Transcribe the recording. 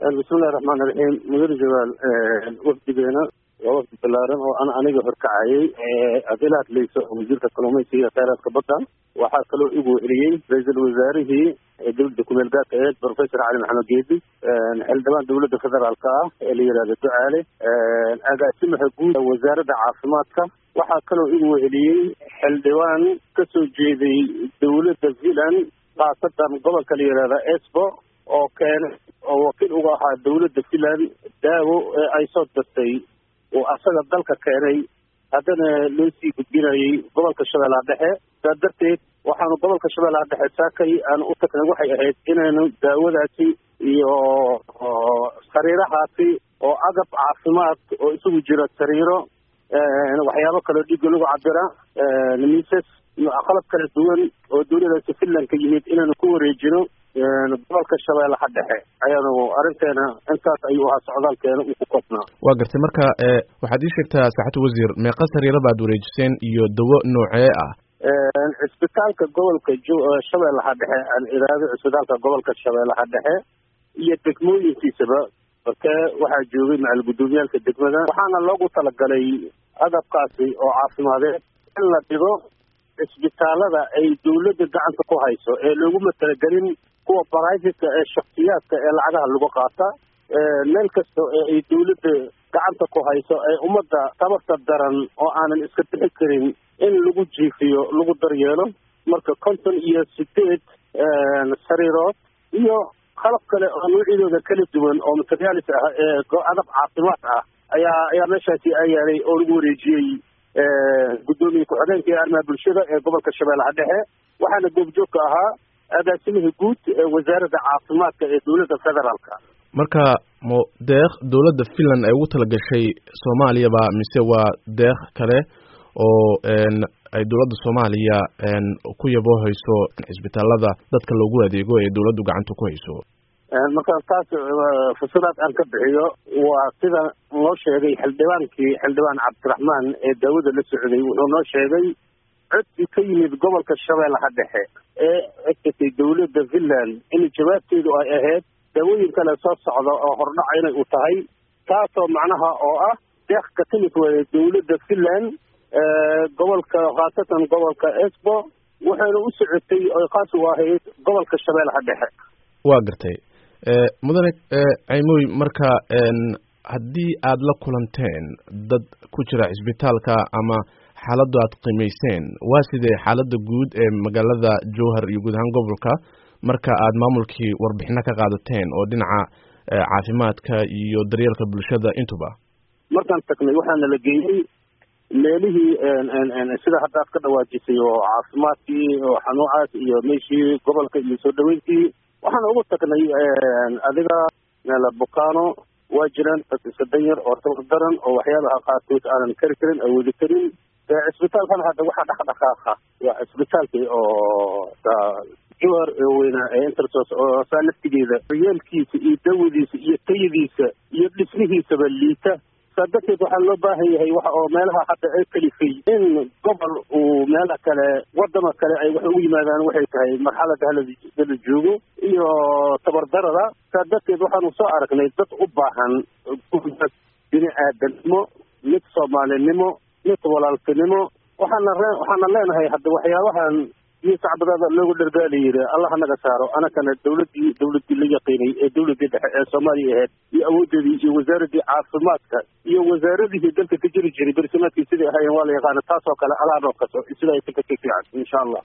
bismillahi raxmaan iraxiim mudane jawaal wafdigeena waa wafdi balaaran oo an aniga horkacayay haddii la hadlayso wasiirka kalluumaysiga kheyraadka badda waxaa kaloo igu celiyey ra-iisul wasaarihii dowladda kumeel gaarka aheed professor cali maxamed geedi xildhibaan dowladda federaalka ah ee la yihahdo ducaale agaasimaha guud wasaaradda caafimaadka waxaa kaloo igu celiyey xildhibaan kasoo jeeday dowladda zealand khaasatan gobolka la yihahda esbo oo keenay oo wakiil uga ahaa dowladda finland daawo ee ay soo dartay oo asaga dalka keenay haddana loo sii gudbinayay gobolka shabeellaha dhexe saa darteed waxaanu gobolka shabeellaha dhexe saakay aan u tagnay waxay ahayd inaynu daawadaasi iyo sariirahaasi oo agab caafimaad oo isugu jira sariiro waxyaabo kaloo dhiigga lagu cabira miisas iyo qalab kala duwan oo dowladaasi finland ka yimid inaanu ku wareejino gobolka shabeellaha dhexe ayaanu arrinteena intaas ayuu ahaa socdaalkeena uu ku koobnaa waa gartay marka waxaad ii sheegtaa saxatu wasiir meeqa sariiro baad wareejiseen iyo dawo noocee ah cisbitaalka gobolka shabeellaha dhexe aan iraado cisbitaalka gobolka shabeellaha dhexe iyo degmooyinkiisaba markee waxaa joogay macal guddoomiyaalka degmada waxaana loogu talagalay agabkaasi oo caafimadeed in la dhigo cisbitaalada ay dowladda gacanta ku hayso ee looguma talagelin kuwa baraafitka ee shaksiyaadka ee lacagaha lagu qaata meel kasta ee ay dowladda gacanta ku hayso ee ummadda tabarta daran oo aanan iska bixi karin in lagu jiifiyo lagu daryeelo marka konton iyo sideed sariirood iyo qalab kale oo noocyadooda kala duwan oo materialis ah ee adab caafimaad ah ayaa ayaa meeshaasi ayaalay oo lagu wareejiyey guddoomiye ku-xigeenka ee arrimaha bulshada ee gobolka shabeellaha dhexe waxaana goobjoogka ahaa agaasimihii guud ee wasaaradda caafimaadka ee dowladda federaalka marka mo deeq dowladda finland ay ugu talagashay soomaaliyaba mise waa deeq kale oo ay dowladda soomaaliya ku yaboohayso cisbitaalada dadka loogu adeego ee dowladdu gacanta ku hayso markaan taas fasiraad aan ka bixiyo waa sida noo sheegay xildhibaankii xildhibaan cabdiraxmaan ee daawada la socday wuxuu noo sheegay codsi ka yimid gobolka shabeellaha dhexe ee codkatay dowladda finland in jawaabteedu ay ahayd daawooyin kale soo socda oo hordhaca inay u tahay taasoo macnaha oo ah deeq ka timid waya dowladda finland gobolka khaasatan gobolka esbo waxayna u socotay oy khaas u ahayd gobolka shabeellaha dhexe waa gartay mudane caymoy marka haddii aad la kulanteen dad ku jira cisbitaalka ama xaaladdu aad qiimayseen waa sidee xaaladda guud ee magaalada jowhar iyo guud ahaan gobolka marka aad maamulkii warbixino ka qaadateen oo dhinaca caafimaadka iyo daryeelka bulshada intuba markaan tagnay waxaana la geeyey meelihii sida hadda aad ka dhawaajisay oo caafimaadkii oo xanuucaas iyo meeshii gobolka iyo soo dhaweyntii waxaan ugu tagnay adiga bukaano waa jiraan dad iska danyar oo tabar daran oo waxyaabaha qaarkood aanan kari karin awoodi karin cisbitaalkan hadda waxaa dhaqdhaqaaqa waa cisbitaalkii oo jowhar weynaa ee intersos oo saa laftigeeda yeelkiisa iyo dawadiisa iyo tayadiisa iyo dhismihiisaba liita saa darteed waxaa loo baahan yahay waxa oo meelaha hadda ay kalifay in gobol uu meela kale wadama kale ay wax ugu yimaadaan waxay tahay marxalada halala joogo iyo tabardarada saa darteed waxaanu soo aragnay dad u baahan bini aadanimo mid soomaalinimo mid walaaltinimo waxaana ree waxaana leenahay hadda waxyaabahan iyo sacbadaada loogu dhargaala yiri allah naga saaro anakana dawladdii dawladdii la yaqiinay ee dawladdii dhexe ee soomaaliya ahayd iyo awoodeedii iyo wasaaradii caafimaadka iyo wasaaradihii dalka ka jiri jiray bersamaadkii sidai ahaayeen waa la yaqaana taasoo kale alaa noo kaso sida ay ka ka fiican insha allah